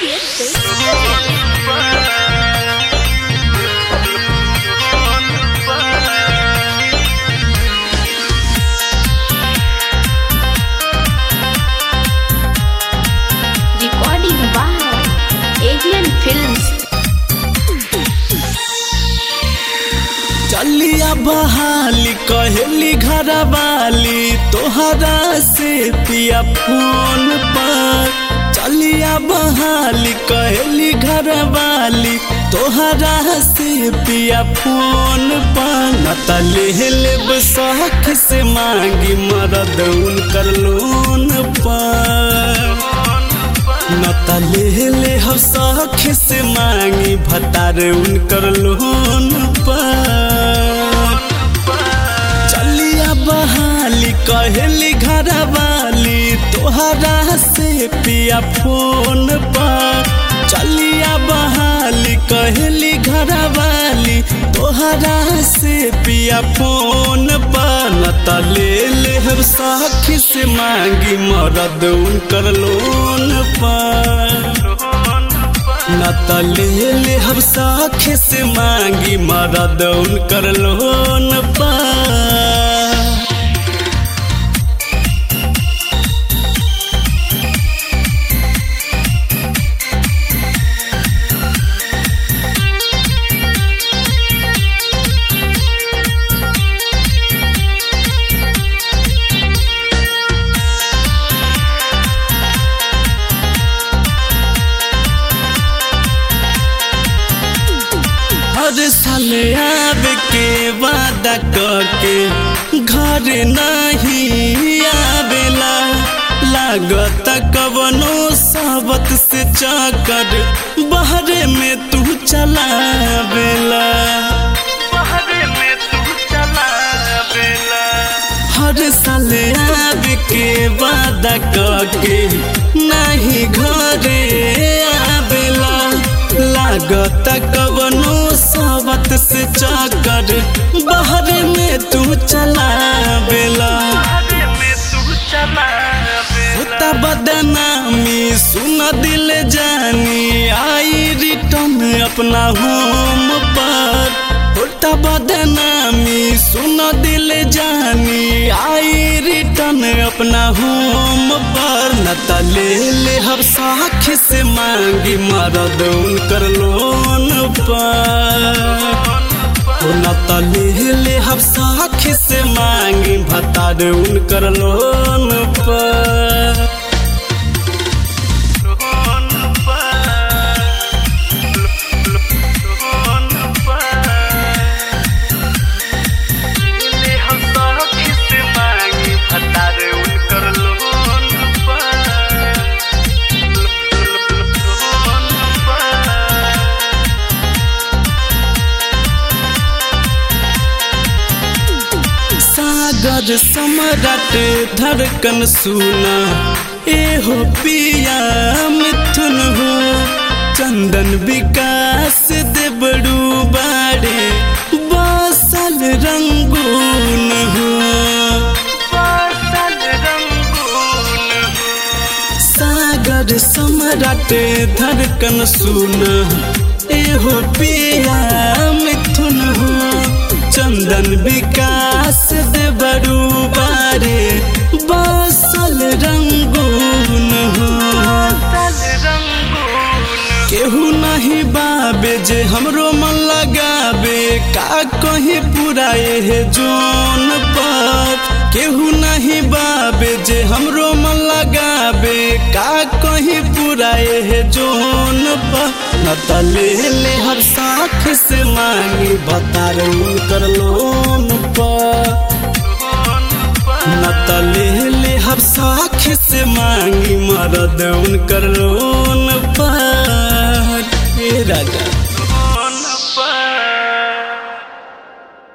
Audio Studio. Recording by Avian Films. चलिया बहाली कहली घर वाली तोहरा से पिया फोन पर चलिया बहाली कहली घर वाली तोहरा से पिया फोन पर न त ले लेब शौक से मांगी मरद उनकर लोन पर न त ले ले हम शौक से मांगी भतार उनकर लोन पर चलिया बहाली कहली घर वाली तोहरा से पिया फोन पर चलिया बहाली कहली घर वाली तोहरा से पिया फोन पर न त ले ले हम शौक से मांगी मरद उनकर लोन पर न त ले ले हम साख से मांगी मरद उनकर लोन पर हर साल आवे के वादा करके घर नहीं आवेला लागत कवनो सबत से चकर बहरे में तू चलावेला हर साल आवे के वादा करके नहीं घरे आवेला लागत कवनो सबत से चकर बहरे में तू चलावेला होता बदनामी सुन दिल जानी आई रिटर्न अपना होम पर होता बदनामी सुन दिल जानी आई रिटर्न अपना होम पर न त ले ले हम साख से मांगी मरद उनकर लोन पर न त ले ले हम साख से मांगी भतार उनकर लोन पर सागर सम्राट धड़कन सुना एहो पिया मिथुन हो चंदन विकास देबड़ू बाड़े बसल रंगून हो सागर सम्राट धड़कन सुना एहो पिया मिथुन हो चंदन विकास दे बड़ू बारे बसल रंगून हो केहू नहीं बाबे जे हमरो मन लगाबे का कहीं पुराए है जोन पर केहू नहीं बाबे जे हमरो मन लगाबे का कहीं पुराए है जोन पर न त ले ले हर साख से मांगी बतार उनकर लोन पर न त ले ले हर साख से मांगी मरद उनकर लोन पर ए राजा